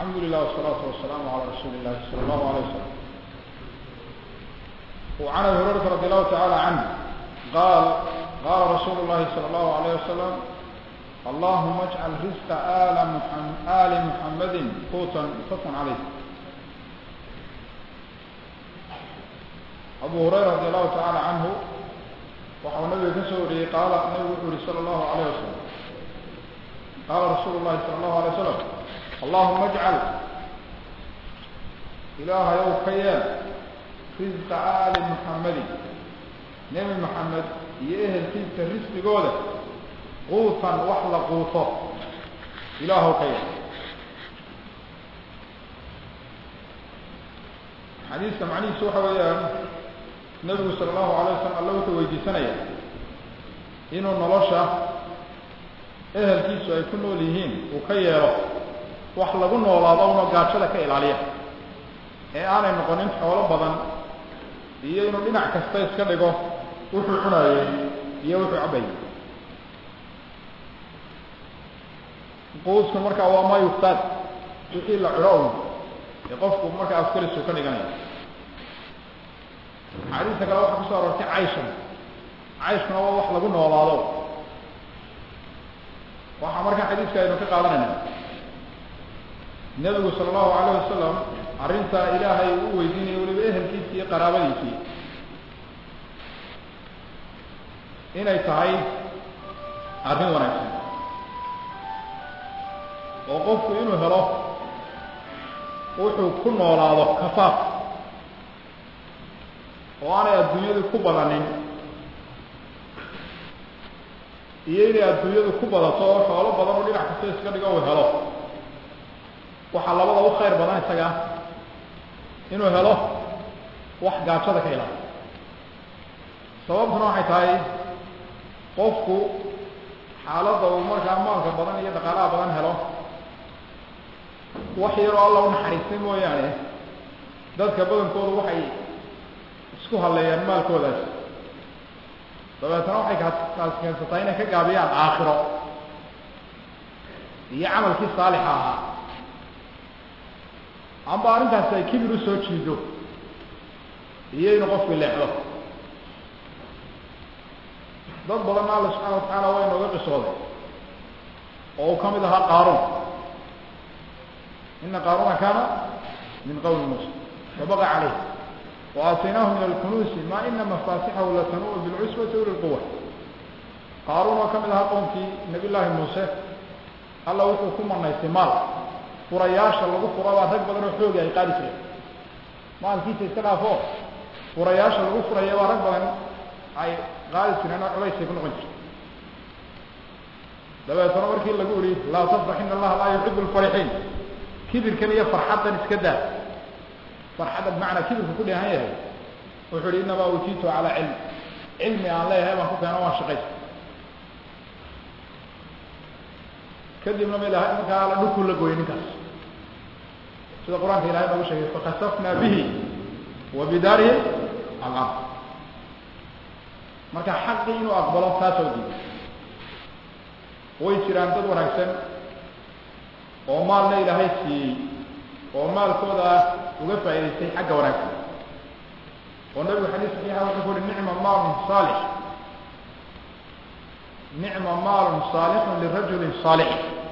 الحمد لله والصلاة والسلام على رسول الله صلى الله عليه وسلم وعن ابي هريرة رضي الله تعالى عنه قال قال رسول الله صلى الله عليه وسلم اللهم اجعل رزق آل محمد, آل محمد قوتا متفق عليه أبو هريرة رضي الله تعالى عنه وحو النبي كسوري قال النبي صلى الله عليه وسلم قال رسول الله صلى الله عليه وسلم اللهم اجعل إله يوم كيان رزق آل محمد نبي محمد يأهل تلك الرزق قوله قوطا وحل قوطه إله كيان حديث معني سوحة ويان النبي صلى الله عليه وسلم الله تويدي سنة إنه نلوشة أهل كيسو أي كنوا ليهين وكيرو wax lagu noolaado una gaajada ka ilaaliya ee aanay noqonin xoolo badan iyo inuu dhinac kasta iska dhigo wuxuu cunayey iyo wuxuu cabayey quusku markaa waa ma yuftaad wixii la culo un ee qofku markaa askarisu ka dhiganaya xadiista kale waxaa kusoo aroortay cayshan cayshkuna waa wax lagu noolaado waxaa markaa xadiiska aynu ka qaadanayna nebigu sala allahu calayh wasalam arrintaa ilaahay u weydiinaya weliba ehelkiisii iyo qaraabadiisii inay tahay arrin wanaagsan oo qofku inuu helo wuxuu ku noolaado kafaaf oo aanay adduunyadu ku badanin iyo inay adduunyadu ku badato oo xoolo badan oo dhinac kasta iska dhigo uu helo waxaa labada u khayr badan isaga inuu helo wax gaajada ka ilaaliyo sababtuna waxay tahay qofku xaaladda uu markaa maalka badan iyo dhaqaalaha badan helo wax yaroo alla u naxariistay mooyaane dadka badankoodu waxay isku halleeyaan maalkoodaas dabeetana waxay kaas keensataa inay ka gaabiyaan aakhiro iyo camalkii saalixa ahaa amba arrintaasi ay kibir usoo jiido iyo inuu qofku leexdo dad badanna alla subxana watacaala waa inooga qisooday oo uu ka mid ahaa qaaruun ina qaaruuna kaana min qowmi muusa fabaqa caleyh wa aataynaahu min alkunuusi ma ina mafaatixahu latanuu bilcusbati uli lquwa qaaruun oo ka mid ahaa qowmkii nabiy llaahi muuse alla wuxuu ku manaystay maal furayaasha lagu furabaa rag badan oo xoogi ay qaadi jireen maalkiisa iska dhaafo furayaasha lagu furaya baa rag badan ay qaadi jireen oo culaysay ku noqon jirta dabeetana markii lagu ihi laa tafrax ina allaha laa yuxibu lfarixiin kibirkan iyo farxaddan iska daa farxadda bimacnaa kibirka ku dheehan yahay wuxuu ihi inamaa utiitu calaa cilm cilmi aan leeyahay baan ku keeno waan shaqaysa kadibna ma ilahay markaa la dhulkuu la gooyay ninkaas sida qur-aanka ilahay noogu sheegay fakasafna bihi wa bidaarihi alard marka xaqii inuu aqbalo taasoo diiday way jiraan dad wanaagsan oo maalna ilaahay siiyey oo maalkooda uga faa'idaystay xagga wanaagsan oo nabigu xadiis saxiixa wuxuu ku uhi nicma maalun saalix nicma maalun saalixun lirajulin saalix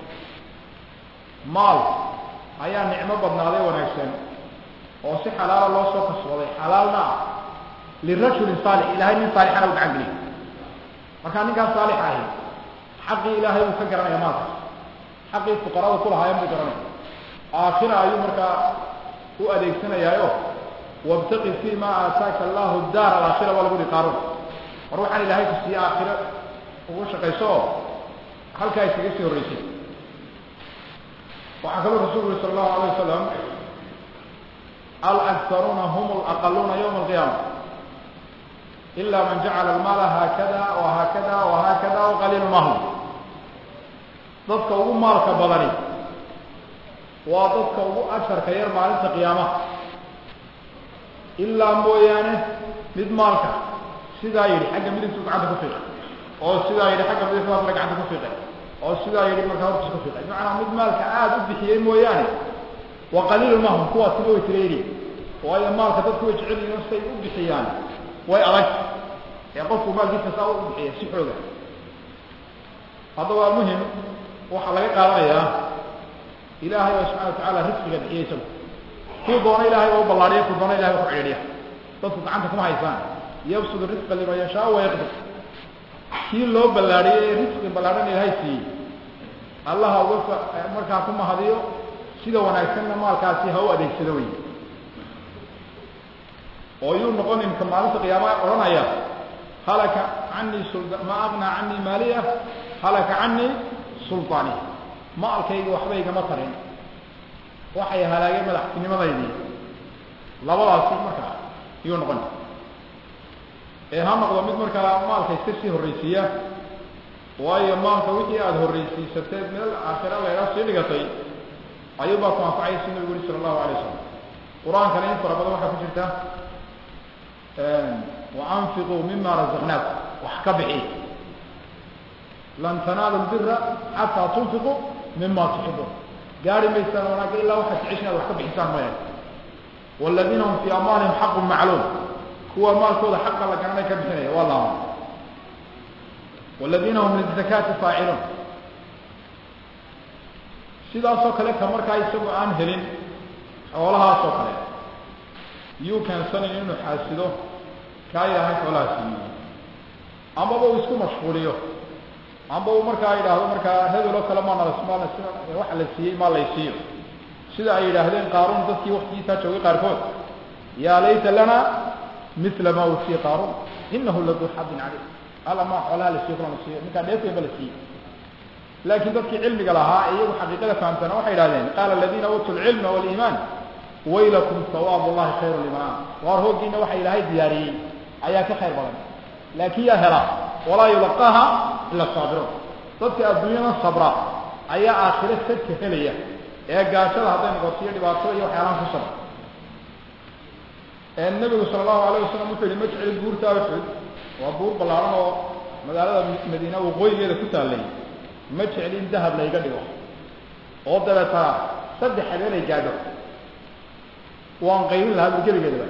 maal ayaa nicmo badnaaday wanaagsan oo si xalaala loo soo kasbaday xalaalna ah lirajulin saalix ilahay nin saalixana u gacan geliy markaa ninkaas saalix ahi xaqii ilaahay buu ka garanaya maalkaas xaqii fuqarada kulahaayeen buu garanaya aakhira ayuu markaa u adeegsanayaayo wabtaqi fi ma aataaka allahu daar alaakhira waa lagu hi qaaruun war waxaan ilaahay ku siiye aakhiro ugu shaqayso oo halkaa iskaga sii horreysay waxaa kaloo rasulku uri sala allahu alayh wasalam alaktaruuna hum alaqaluuna yowma alqiyaama ila man jacala almaala haakada wa haakada wa haakada waqaliilu mahum dadka ugu maalka badani waa dadka ugu asharka yar maalinta qiyaamaha ilaa mooyaane mid maalka sidaa yidhi xagga midigtuu gacanta ku fiiqay oo sidaa yidhi xagga midigtu gacanta ku fiiqay oo sidaa yidhi markaa hortiis ku fiiqay bimacnaa mid maalka aada u bixiyey mooyaane wa qaliilu mahum kuwaasina way tireeri waayo maalka dadku way jecel yihiin say u bixiyaan way adag ee qofku maalkiisa saa u bixiya si xooga hadda waa muhim waxaa laga qaadanayaa ilaahay oo subxana watacaala risqiga bixiya isagu kuu doona ilahay oo u ballaadhiya kuu doona ilahay oo ku cidhiidhiya dadku gacanta kuma haysaan yabsudu risqa liman yashaa wa yaqdir kii loo ballaadhiyey ee risqi ballaadhan ilaahay siiyey allaha uga markaa ku mahadiyo sida wanaagsanna maalkaasi ha u adeegsado wey oo yuu noqon imka maalinta qiyaama odhanaya halaka canii sulda ma aqnaa canii maaliya halaka canii sulطaani maalkayga waxba igama tarin waxay halaageen madaxtinimadaydii labadaasi markaa yuu noqon ee ha noqdo mid markaa maalka iska sii horraysiiya waayo maalka wixii aada horraysiisateed meel aakhira leegaa sii dhigatay ayuubaa ku anfacaya si nabigu uri sala allahu alay wasalam qur-aankana in fara badan waxaa ku jirta waanfiquu mima razaqnaakum wax ka bixi lan tanaalu lbira xataa tunfiquu mima tuxibuun gaari maysaan wanaagga ilaa waxaad jeceshin ad wax ka bixisaan maya waladiina hum fii amwaalihim xaqun macluum kuwa maalkooda xaqa la garanay ka bixinaya waa laama waladiina hum lizakaati faaciluun sidaasoo kale ka markaa isagu aan helin xoolahaasoo kale yuu keensanayn inuu xaasido kaa ilaahay xoolaha siiyey amaba uu isku mashquuliyo amba uu markaa yidhaahdo markaa hebeloo kale maanal waxa la siiyey maa lay siiyo sida ay yidhaahdeen qaaruun dadkii waktigiisaa joogay qaarkood yaa layta lana mila ma utiya qaaruun inahu laduu xadin caleyh alla maa xoolaha la siiyo kula la siiyo ninkaa dheefeenba la siiyey laakiin dadkii cilmiga lahaa ee iyagu xaqiiqada fahamsana waxay idhahdeen qaala aladiina uutuu lcilma waliimaan waylakum sawaab llahi khayru liman waar hooggiina waxa ilaahay diyaariyey ayaa ka khayr badan laakiin yaa hela walaa yulaqaaha ila saabiruun dadka adduunyada sabra ayaa aakhiro sadka helaya ee gaashada hadday noqoto iyo dhibaato iyo waxyaalahan ku sabra nabigu sala allahu alayh wasalam wuxuu yihi ma jecli buurta uxud waa buur ballaaran oo magaalada madiina waqooyigeeda ku taallay ma jecli in dahab layga dhigo oo dabeetana saddex habeen ay gaadho waan qaybin lahaa bur geligeedaba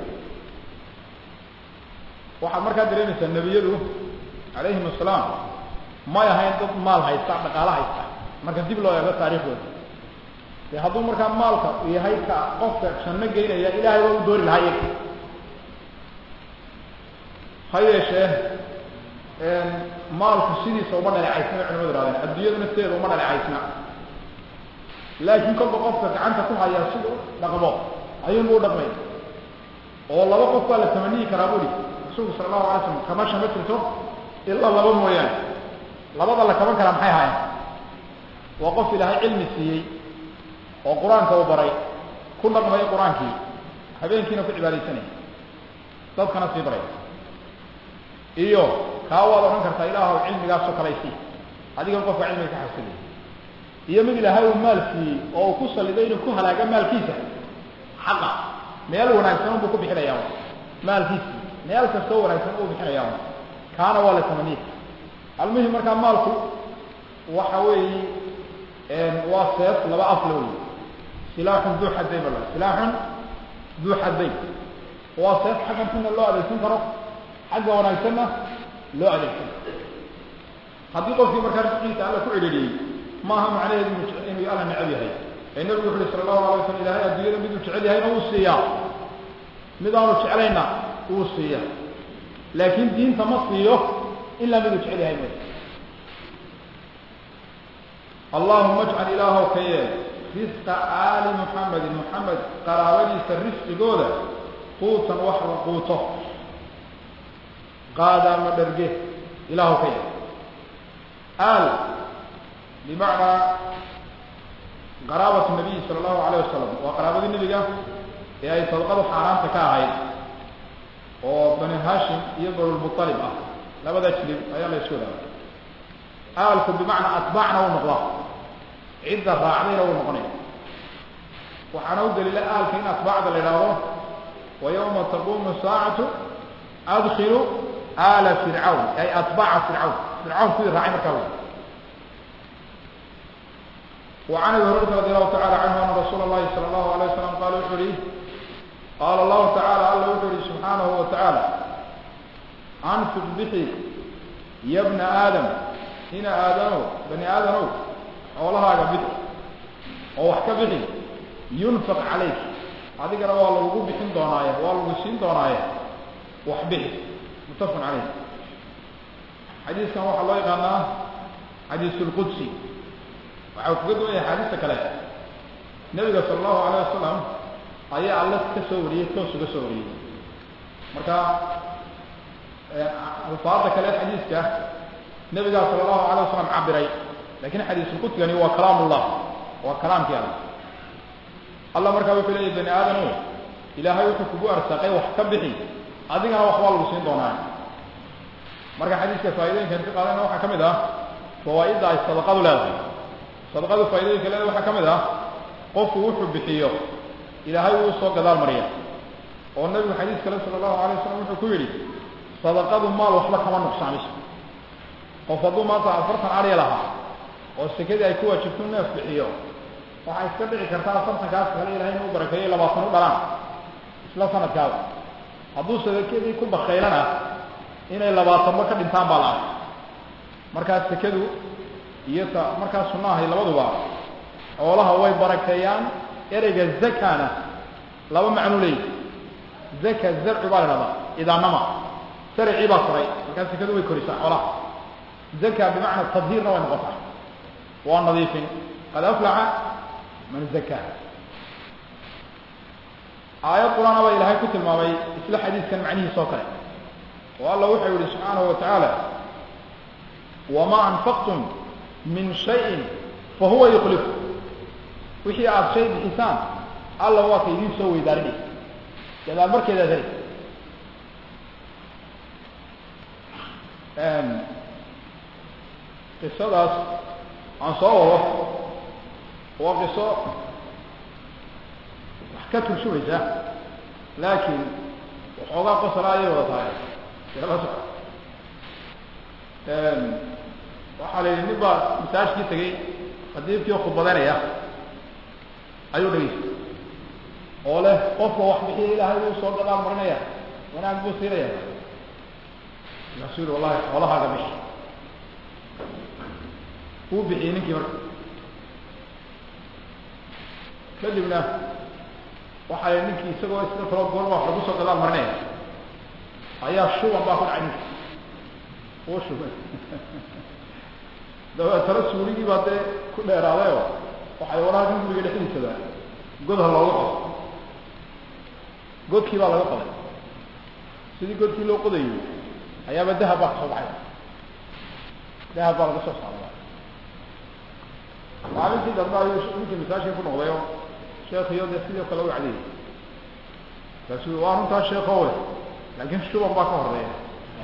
waxaad markaa dareemaysaa nebiyadu calayhim asalaam may ahayn dad maal haysta dhaqaalo haysta marka dib loo eego taariikhdooda dee hadduu markaa maalka yahay ka qofka janno geynaya ilaahay waa u doori lahaa iyaga ha yeeshee maalku sidiisa uma dhaleecaysna bay culimadu ihahdeen adduunyada nafteeda uma dhaleecaysna laakiin kolba qofka gacanta ku haya siduu dhaqmo ayuunba u dhaqmay oo laba qof baa la tamaniyi karaa buri rasuulku sala allahu alay slam kamasha ma jirto ilaa laba mooyaane labada la kaban karaa maxay ahaayeen waa qof ilaahay cilmi siiyey oo qur-aanka uu baray ku dhaqmayo qur-aankii habeenkiina ku cibaadaysanaya dadkana sii baray iyo kaa waad odhan kartaa ilaahw cilmigaasoo kalaysii adigan qofka cilmiga ka xasilay iyo mid ilaahay uu maal siiyey oo uu ku saliday inuu ku halaaga maalkiisa xaqa meel wanaagsan unbuu ku bixinayaa maalkiisi meel kastoo wanaagsan uu bixinayaa kaana waa la tamaniya almuhim markaa maalku waxa weeye waa seef laba afla wey silaaxun duu xadayn bala silaaxun duu xadayn waa seef xaggan kuna loo adeegsan karo xagga wanaagsanna loo adeegsan haddii qofkii markaa risqiisa alla ku celeliyey maaha macnaheedu inuu alla necab yahay ee nabigu wuxu uhi sala allahu alay waslam ilahay adduunyada miduu jecel yahayna wuu siiyaa mid aanu jeclayna wuu siiya laakiin diinta ma siiyo ilaa miduu jecel yahay mooy allahuma ajcal ilaahow ka yeel risqa aali muxamedin muxamed qaraabadiisa risqigooda quutan wax la quuto qaadaama dherge ilaahow ka yeel aal bimacnaa qaraabatu nabiyi sala allahu alayh wasalam waa qaraabadii nebiga ee ay sadaqadu xaaraanta ka ahayd oo bani hashim iyo banulmualib ah labada jilib ayaa la isku wadaagay aalku bimacnaa atbaacna uu noqdaa cidda raacdayna uu noqonaya waxaana u daliila aalka in atbaacda la idhaahdo wa yawma taquumu saacatu adkilu aala fircawn ay atbaaca fircawn fircawn kuwii raacay markaa wey وعن ابي هريره رضي الله تعالى عنه ان رسول الله صلى الله عليه وسلم قال وحري قال الله تعالى الله وحري سبحانه وتعالى انفق بحي يا ابن ادم هنا ادم بني ادم xoolahaaga bixi oo wax ka bixi yunfaq calayk adigana waa lagugu bixin doonaaye waa lagu siin doonaaye wax bixi muttafaqun caleyh xadiiskan waxaa loo yaqaanaa xadiis lqudsi waxau kaga duwan yahay axaadiista kale nebiga sala allahu alayh wasalam ayaa alle ka soo wariyey toos uga soo wariyey marka alfaada kale xadiiska nebigaa sala allahu alayh wasalam cabiray lakin xadiisulqudsigani waa kalaam ullah waa kalaamkii alla alla markaa wuxuu leeyahy bani aadamo ilaahay wuxuu kugu arsaaqay wax ka bixi adigana wax waa lagu siin doonaa marka xadiiska faaidooyinkan ka qaadana waxaa ka mid ah fawaaidda ay sadaqadu leedahay sadaqadu faaidooyinka leedahay waxaa ka mid ah qofku wuxuu bixiyo ilaahay wuu soo gadaal mariya oo nabigu xadiis kale sala allahu alay wasalam wuxuu ku yidhi sadaqadu maal waxba kama nuqsaamiso qof hadduu maanta afartan arya lahaa oo sekadii ay ku waajibto neef bixiyo waxay iska dhici kartaa afartankaas kale ilahay inuu barakeeyo labaatan u dhalaan isla sanadkaada hadduu sekadii ku bakaylana inay labaatanba ka dhintaan baa la arkay markaas sekadu iyo ta markaas sunnahay labaduba xoolaha way barakeeyaan ereyga zakana laba macnu leeyi zaka zarcu baa la dhahdaa idaanama saricii baa koray markaas sekadu way korisaa xoolaha zaka bimacna tadhiirna way noqotaa waa nadiifin qad aflaxa man zakaa aayad qur-aana baa ilaahay ku tilmaamay isla xadiiskan macnihiis oo kale oo alla wuxuu yihi subxaanahu wa tacaala wamaa anfaqtum min shayin fahuwa yukhlifu wixii aada shay bixisaan alla waa ka idiin soo weydaarinay gadaal markeedaad heli qisadaas aan soo wado waa qiso wax ka tursumaysa laakiin waxoogaa qosala ayay wada tahay yala soco waxaa la yidhi nin baa masaajkii tegey qadiibkii khudbadeynaya ayuu dhegeystay oo leh qofka wax bixiya ilaahay wuu soo gadaal marinaya wanaag buu siinaya markaasuu yihi wallahi xoolahaaga bishi wuu bixiyey ninkii marka kadibna waxay ninkii isagoo sida kaloo goorma wax lagu soo gadaal marinaya ayaa shuban baa ku dhacay ninki uu shubay dabeetana suurigii baa dee ku dheeraaday oo waxay waraha guriga dhexdiisada godha looga qodo godkii baa laga qoday sidii godkii loo qodayay ayaaba dahab baa kasoo baxay dahab baa laga soo saaray maalintii dambe ayuu ninkii masaajka ku noqday oo sheekhiyo dee sidoo kale u cadiyay markaasuu waa runtaa sheekowe laakiin shuban baa ka horeeya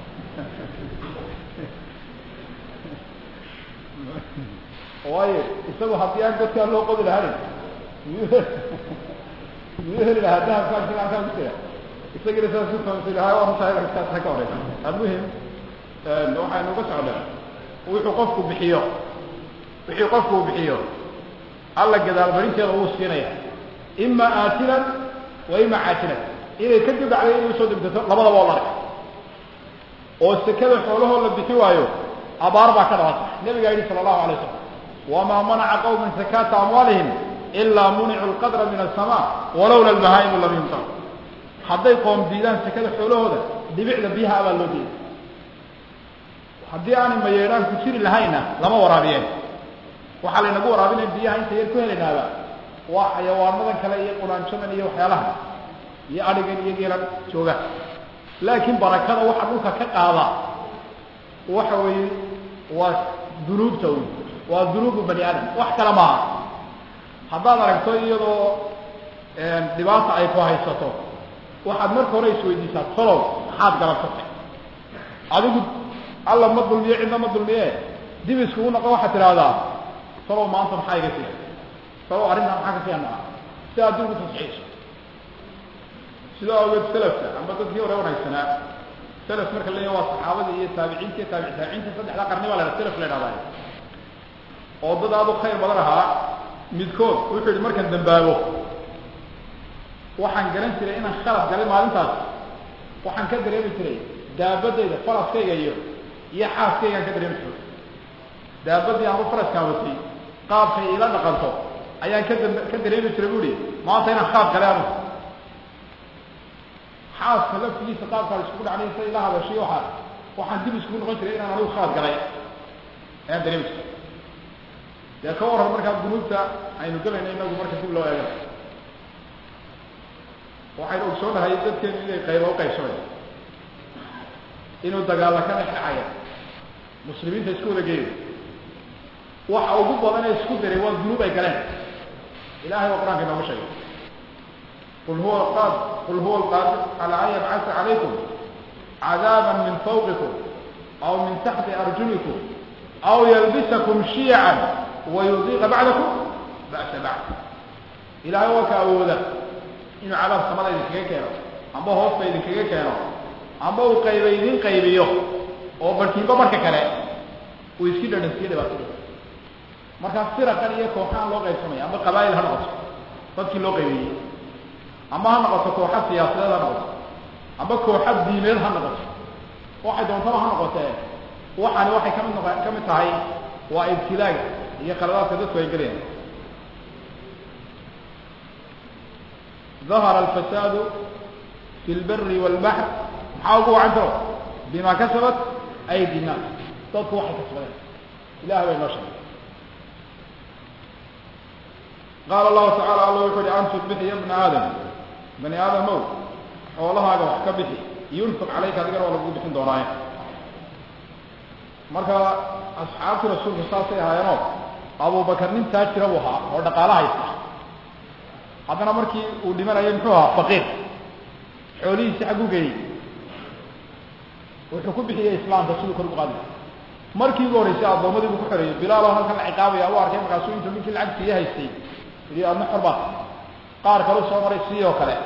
waayo isagu haddii aan godkaa loo qodi lahayn miyuu miyuu heli lahaa dahabkaa sigaankaa ku jira isagina saas ku fahamsi lahaa waa runtaa kaasa ka horeysa almuhim waxaynu uga socdaa wuxuu qofku bixiyo wixii qofku uu bixiyo alla gadaalmarinteeda uu siinaya ima aatilan wa ima caatilan inay ka dibacday inay usoo degdato labadaba oo la arkay oo sekada xoolahoo la bixi waayo abaar baa ka dhalata nabigaa yidhi sala allahu alay wasalam wamaa manaca qawmin sakaata amwaalihim ilaa municu lqadra min asama walowla albahaa'imu lam yumtar hadday qoom diidaan sekada xoolahooda dhibicda biyaha abaa loo diiday haddii aanay mayeedhaan ku jiri lahaynna lama waraabiyeen waxaa laynagu waraabinaya biyaha inta yar ku helaynaaba waa xayawaanadan kale iyo quraanjadan iyo waxyaalaha iyo adhigan iyo geelan jooga laakiin barakada waxa dhulka ka qaada waxa weeye waa dunuubta wy waa dunuubu bani aadam wax kale maaha haddaad aragto iyadoo dhibaata ay ku haysato waxaad marka hore isweydiisaa tolow maxaad galabsatay adigu alla ma dulmiye cidna ma dulmiye dib iskugu noqo waxaad tidhaahdaa talow maanta maxaa iga siya talow arrintan maxaa ka siya maa si aad dib ugu tasxiiso sidaa ogeed selafka amba dadkii hore wanaagsanaa selaf marka la waa saxaabadii iyo taabiciinta iyo taabici taabiciinta saddexda qarni baa la selaf la idhahdaa oo dad aad u khayr badan ahaa midkood wuxuu yihi markaan dambaabo waxaan garan jiray inaan khalad galay maalintaas waxaan ka dareemi jiray daabadayda faraskayga iyo iyo xaaskaygaan ka dareemi jiray daabadii aanu faraskaan watay qaabkay ila dhaqanto ayaan ka da ka dareemi jiray bu ihi maanta inaan khalad galay anu xaaska laftigiisa qaabkaa iskugu dhacnay sa ila hadashiy waaa waxaan dib iskugu noqon jiray inaan anigu khalad galay ayaan dareemi jiray dee ka waran markaa dunuubta aynu galayna inagu marka dib loo eega waxaynu ogsoonahay dadkeenu inay qaybo uqaybsamay inuu dagaalla ka dhex dhacaya muslimiinta isku wada geeyo waxa ugu badan ee isku diray waa dunuub ay galeen ilahay waa qur-aanka inooga sheegay qul huwa qad qul huwa alqaadir cala an yabcasa calaykum cadaaba min fawqikum aw min taxti arjulikum aw yalbisakum shiican wayudiiqa bacdakum ba'sa bacd ilahay waa ka awooda inuu cadaab samada idinkaga keeno amba hoosta idinkaga keeno amba uu qayba idin qaybiyo oo barkiinba marka kale uu iski dhadhansiiyo dhibaatadii markaa firaqan iyo kooxaan loo qaybsamaya amba qabaa'il ha noqoto dadkii loo qaybeeyey amba ha noqoto kooxa siyaasadeed ha noqoto amba kooxa diimeed ha noqoto waxay doontaba ha noqotee waxaani waxay kamid noq ka mid tahay waa ibtilaaga iyo qaladaadka dadku ay gelayaan ظahر الفساad في الbr والبحر maxaa ugu wacan karo bima kasabat أيdي الناas dadku waxay kasbadeen ilah bay noo sheegay qaala الlahu taعalى alla wuxu uhi anfiq bixi ya بna aadam bani aadamow xoolahaaga wax ka bixi yunfiq calayka adigana waa lagu bixin doonaaye marka asxaabtii rasuulku saasay ahaayeenoo abubakar nin taajira buu ahaa oo dhaqaala haysta haddana markii uu dhimanayay muxuu ahaa faqiir xoolihiisi xagguu geeyey wuxuu ku bixiyey islaamka siduu kor ugu qaadi markii ugu horreysay addoommadii buu ku xoreeyey bilaaloo halkan la ciqaabaya u arkay markaasuu intuu ninkii lacag siiye haystay yidhi adna xor baad qaar kalu soo maray sii oo kale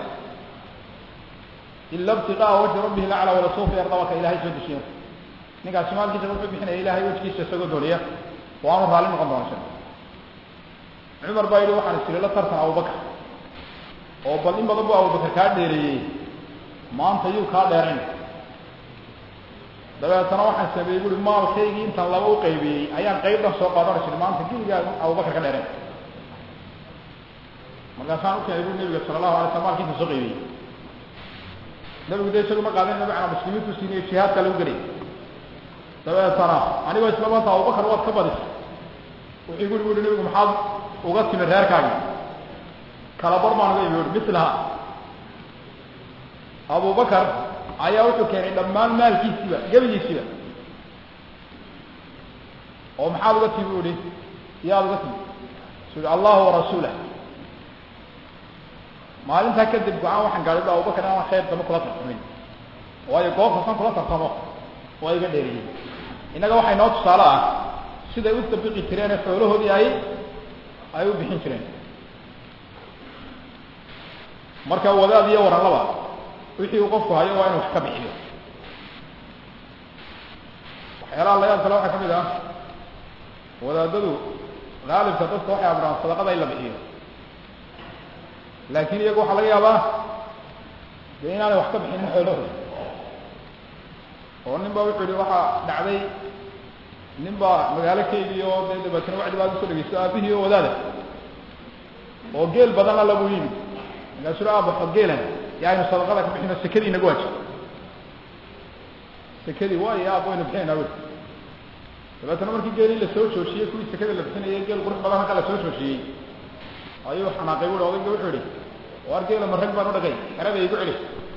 ila ibtiqaa wajhi rabbihi lacla walasuufa yardabaka ilahay soo dejiye ninkaasi maalkiisa wuxuu bixinaya ilahay wejkiisa isagoo dooniya waanu raalli noqon doona shir cumar baa yidhi waxaan isiri la tartan abubakar oo bal in badan bu abubakar kaa dheereeyey maanta yuu kaa dheerayn dabeetana waxaan sameeyey bui maalkaygii intaan laba u qaybiyey ayaan qayb dhan soo qaadana jiri maanta giligaa abubakar ka dheerayn markaasaan u keenay bu nabiga sala allahu alay slam maalkiisa soo qaybiyey nabigu de isagu ma qaadan macnaa muslimiintu siiniyo jihaadka lagu gelay dabeetana anigoo isla maanta abubakar waad ka badisa wuxuu guri buui nabigu maxaad uga timi reerkaagi kala bar baan uga imi ui mislaha abubakar ayaa wuxuu keenay dhammaan maalkiisiiba gebigiisiiba oo maxaad uga timi uhi yaad uga timi su i allahu warasuulah maalintaa kadib go-aan waxaan gaadhay bu abubakar inaan khayr dama kula tartamin waayo goob kastan kula tartamo waa iga dheeriyey innaga waxay noo tusaale ah siday u dabiqi jireen ee xoolahoodii ay ay u bixin jireen marka wadaad iyo waranlaba wixii uu qofku hayo waa inu wax ka bixiyo waxyaalaha layaab kale waxaa ka mid ah wadaadadu haalibka dadka waxay abraan sadaqada in la bixiyo laakin iyagu waxaa laga yaabaa dee inaanay wax ka bixinin xoolahooda oo nin ba wuxuu yihi waxaa dhacday nin baa magaalo keygiy oo dee dabeetana wacdi baad usoo dhegeysto aabihii oo wadaada oo geel badanna lagu yimid markaasuu aabaxo geelan ya aynu sadaqada ka bixino sekadii inagu waajib sekadii waayo aab waynu bixinayna wi dabeetana markii geelii lasoo joojiyey kuwii sekada la bixinayay geel qurux badan halka lasoo joojiyey ayuu xanaaqay bui odayga wuxuu yihi waar geela ma rag baan u dhagay xerada igu celi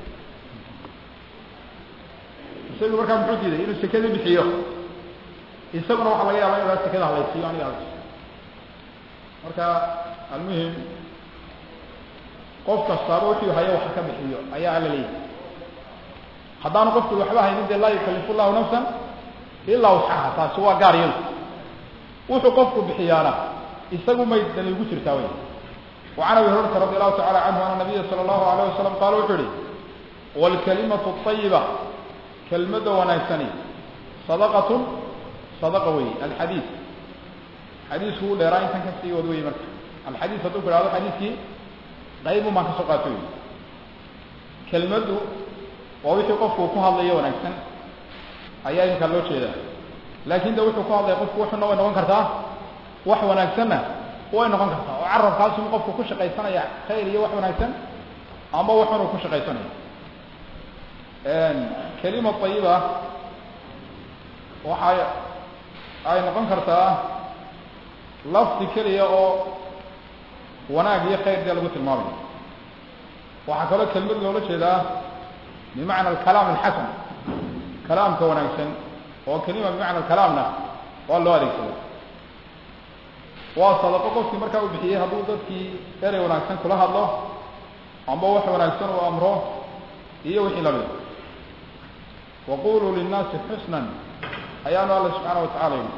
isagu markaa muxuu diiday inuu sekadii bixiyo isaguna waxaa laga yaaba inu sekada halaysiiyo aniga marka almuhim qof kastaaba wuxuu hayo wax ka bixiyo ayaa alla leeyahy haddaanu qofku waxba haynin dee laa yukalifu llahu nafsan ilaa wusxaha taasi waa gaar yadu wuxuu qofku bixiyaana isagu may dani ugu jirtaa wey وعن أبي هريرة رضي الله تعالى عنه أن النبي صلى الله عليه وسلم قال وحري والكلمة الطيبة كلمة ونايساني صدقة صدقة وي الحديث حديث هو لراين تنكسي ودوي مركة alxadiis hadduu ku ihahdo xadiiskii qaybun baan ka soo qaato wey kelmaddu waa wixii qofku ku hadlayo wanaagsan ayaa iminkaa loo jeedaa laakin de wuxuu ku hadlaya qofku wuxuna way noqon kartaa wax wanaagsanna way noqon kartaa oo carabkaasum qofku ku shaqaysanaya khayr iyo wax wanaagsan amba waxunuu ku shaqaysanaya kelima ayiba waxay ay noqon kartaa lafdi keliya oo wanaag iyo khayr dee lagu tilmaamayo waxaa kaloo kelmad loola jeedaa bimacna alkalaam alxasan kalaamka wanaagsan oo kelima bimacna alkalaamna waa loo adeegsada waa sadaqo qofkii markaa uu bixiyey hadduu dadkii erey wanaagsan kula hadlo amba wax wanaagsan uu amro iyo wixii lamida waquluu linnaasi xusnan ayaanu alla subxaana wa tacala yidhi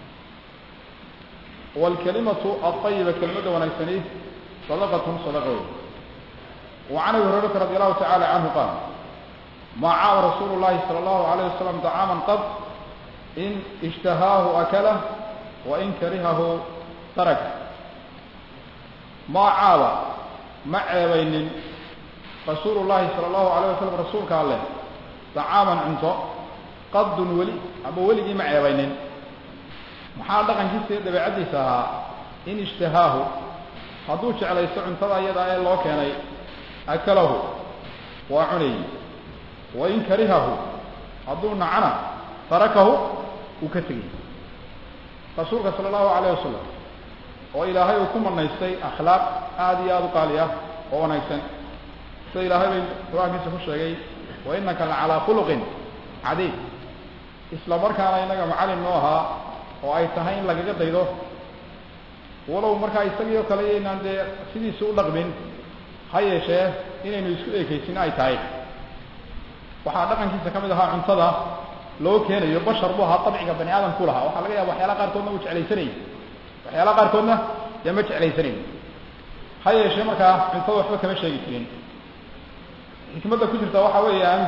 waalkalimatu alطayiba kelmadda wanaagsani sadaqatun sadaqa wey وعن ابي هريره رضي الله تعالى عنه قال ما عاب رسول الله صلى الله عليه وسلم طعاما قط إن اشتهاه أكله وإن كرهه تركه ما عاب ما عيبين رسول الله صلى الله عليه وسلم رسولك الله طعاما عنده قد ولي أبو ولي ما عيبين maxaa dhaqankiisa dabeecadiisa ahaa in ishtahaahu hadduu jeclaysto cuntada iyada ee loo keenay akalahu waa cunayey wain karihahu hadduu nacana tarakahu uu ka tegay rasuulka sala allahu alayh wasalam oo ilaahay uu ku manaystay akhlaaq aada iyo aada u qaali ah oo wanaagsan sida ilaahay bay qur-aankiisa ku sheegay wa inaka la calaa khuluqin cadiid isla markaana inaga macalin noo ahaa oo ay tahay in lagaga daydo walow markaa isagii oo kale yaynaan dee sidiisa u dhaqmin ha yeeshee inaynu isku ekeysin ay tahay waxaa dhaqankiisa ka mid ahaa cuntada loo keenayo bashar buu ahaa dabciga bani aadamku lahaa waxaa laga yaaba waxyaalaha qaarkoodna uu jeclaysanayay waxyaalaha qaarkoodna dee ma jeclaysanayn ha yeeshee markaa cuntada waxba kama sheegi jirin xikmadda ku jirta waxa weeyaan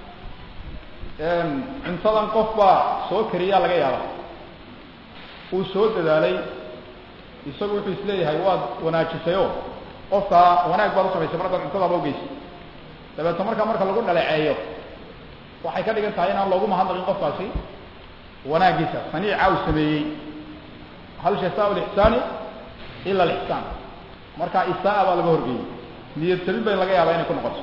cuntadan qof baa soo kariyaa laga yaaba uu soo dadaalay isagu wuxuu isleeyahay waad wanaajisayo qofkaa wanaag baad usamaysay mar haddaad cuntadaaba ugeysay dabeetna markaa marka lagu dhaleeceeyo waxay ka dhigan tahay inaan loogu mahadnaqin qofkaasi wanaagiisa saniica uu sameeyey hal jasaa lixsaani ila alixsaan markaa isaa baa laga horgeeyey niyad sabin bay laga yaabaa inay ku noqoto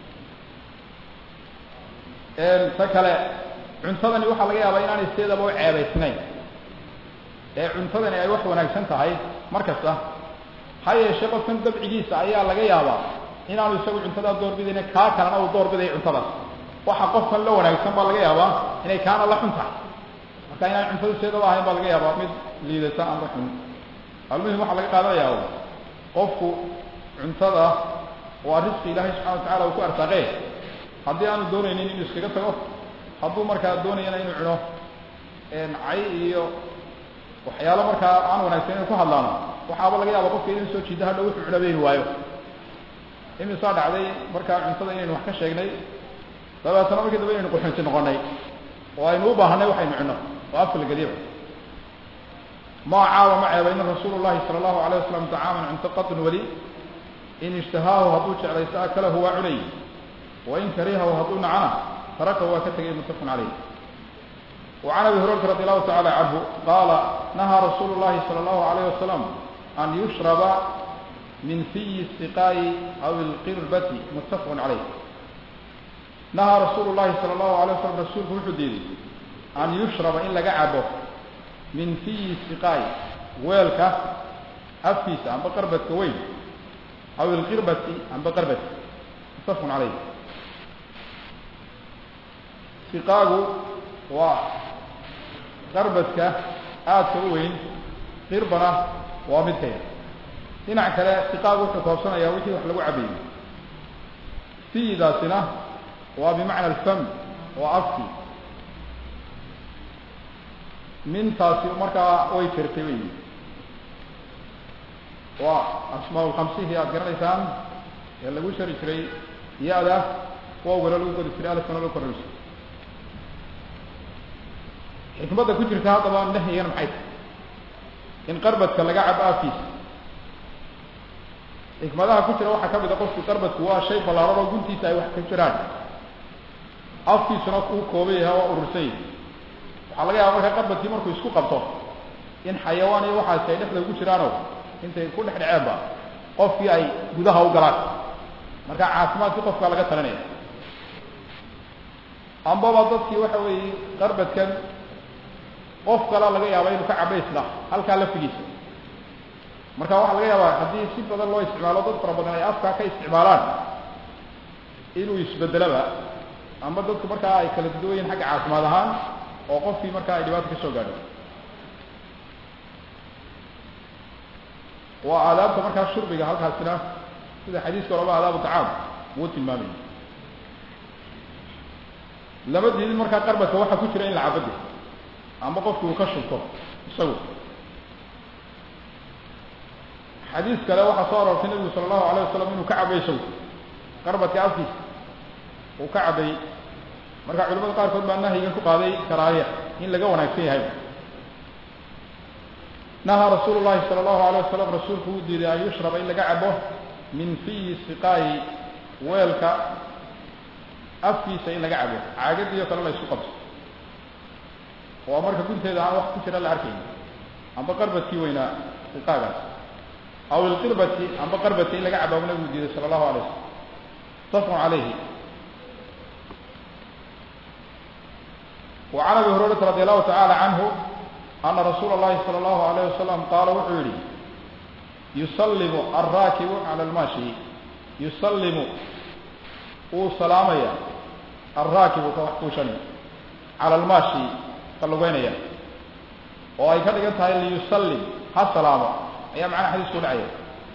ta kale cuntadani waxaa laga yaabaa inaanay sideedaba u ceebaysnayn ee cuntadani ay wax wanaagsan tahay mar kasta ha yeeshee qofkan dabcigiisa ayaa laga yaabaa inaanu isagu cuntadaa doorbidayna kaa kalena uu doorbidayo cuntadaas waxa qofkan la wanaagsan baa laga yaabaa inay kaana la xun tahay marka inaan cuntada sideedaba ahayn baa laga yaabaa mid liidata aan la xun almuhim waxaa laga qaadanayaa qofku cuntada waa risqi ilaahay subxana wa tacala uu ku arsaaqee haddii aanu doonaynin inuu iskaga tago hadduu markaa doonayana inuu cuno cay iyo waxyaalo markaa aan wanaagsan inuu ku hadlaano waxaaba laga yaaba qofka inuu soo jiida hadha wuxuu cunabeyn waayo imisaa dhacday markaa cuntada inaynu wax ka sheegnay dabeetana markii dambe inaynu quxunti noqonay oo aynu u baahanay waxaynu cunno oo afka lageliba ma caaba ma ceebaynin rasuulu llahi sala allahu alayh wasalam tacaaman cunto qadun weli in ishtahaahu hadduu jeclaysto akalahu waa cunay wain karihahu hadduu nacana tarakahu waa ka tegay muttafaqun caleyh وعن ابي هريره رضي الله تعالى عنه قال نهى رسول الله صلى الله عليه وسلم ان يشرب من في السقاء او القربة متفق عليه نهى رسول الله صلى الله عليه وسلم رسولك وحديدي ان يشرب ان لقى عبه من في السقاء ويلك أفيس عن بقربة كوين أو القربة عن بقربة متفق عليه سقاء waa qarbadka aadka u weyn qirbana waa mid ka yar dhinac kale siqaagu wuxuu koobsanayaa wixii wax lagu cabayey fiidaasina waa bimacna alfam waa afki mintaasi markaa way jirtay wey waa asmaa lkamsihii aad garanaysaan ee lagu shari jiray ya-da wowgana lagu qori jiray alfkana lagu korri jiray xikmadda ku jirta haddaba nahyigana maxay tahay in qarbadka laga cabo afkiisa xikmadaha ku jira waxaa ka mid a qofku qarbadku waa shay ballaaran oo guntiisa ay wax ka jiraan afkiisuna uu kooban yahay waa urursan yahay waxaa laga yaaba markaa qarbadkii markuu isku qabto in xayawaan iyo waxaasi ay dhexda ugu jiraanoo intay ku dhex dhaceenba qofkii ay gudaha u galaan marka caafimaadkii qofkaa laga talinaya ambaba dadkii waxa weeye qarbadkan qof kale laga yaaba inuu ka cabaysna halkaa laftigiisa marka waxaa laga yaabaa haddii si badan loo isticmaalo dad fara badan ay afkaa ka isticmaalaan inuu isbedelaba ama dadku markaa ay kala duwan yihin xagga caafimaad ahaan oo qofkii markaa ay dhibaata ka soo gaadho waa aadaabta markaa shurbiga halkaasina sida xadiiska oraba aadaabu tacaam wuu tilmaamay lama diidin markaa qarbadka waxaa ku jira in la cabade ama qofku uu ka shubto isagu xadiis kale waxaa soo aroortay nabigu sala allahu alayh wasalam inuu ka cabay isagu qarbadka afkiisa uu ka cabay marka culamada qaarkood baa nahyigan ku qaaday karaahiya in laga wanaagsan yahay nahaa rasuulu llahi sala allahu alayh wasalam rasuulku uu diiday an yushraba in laga cabo min fiyi siqaayi weelka afkiisa in laga cabo caagadiio kale la isku qabto oo marka gunteeda aan wax ku jira la arkayn amba qarbadkii weynaa siqaagaas aw ilqirbati amba qarbati in laga cabo nabigu diiday sala allahu alay wasalam mutafaqun calayhi wa can abi hurayrata radi allahu tacala canhu ana rasuula اllahi salى اllahu alayh wasalam qaala wuxuu yihi yusallimu alraakibu cala almaashi yusallimu uu salaamaya alraakibu ka wax kuushani cala almaashi ka lugeynaya oo ay ka dhigan tahay liyusallim ha salaamo ayaa macnaha xadiisku dhacaya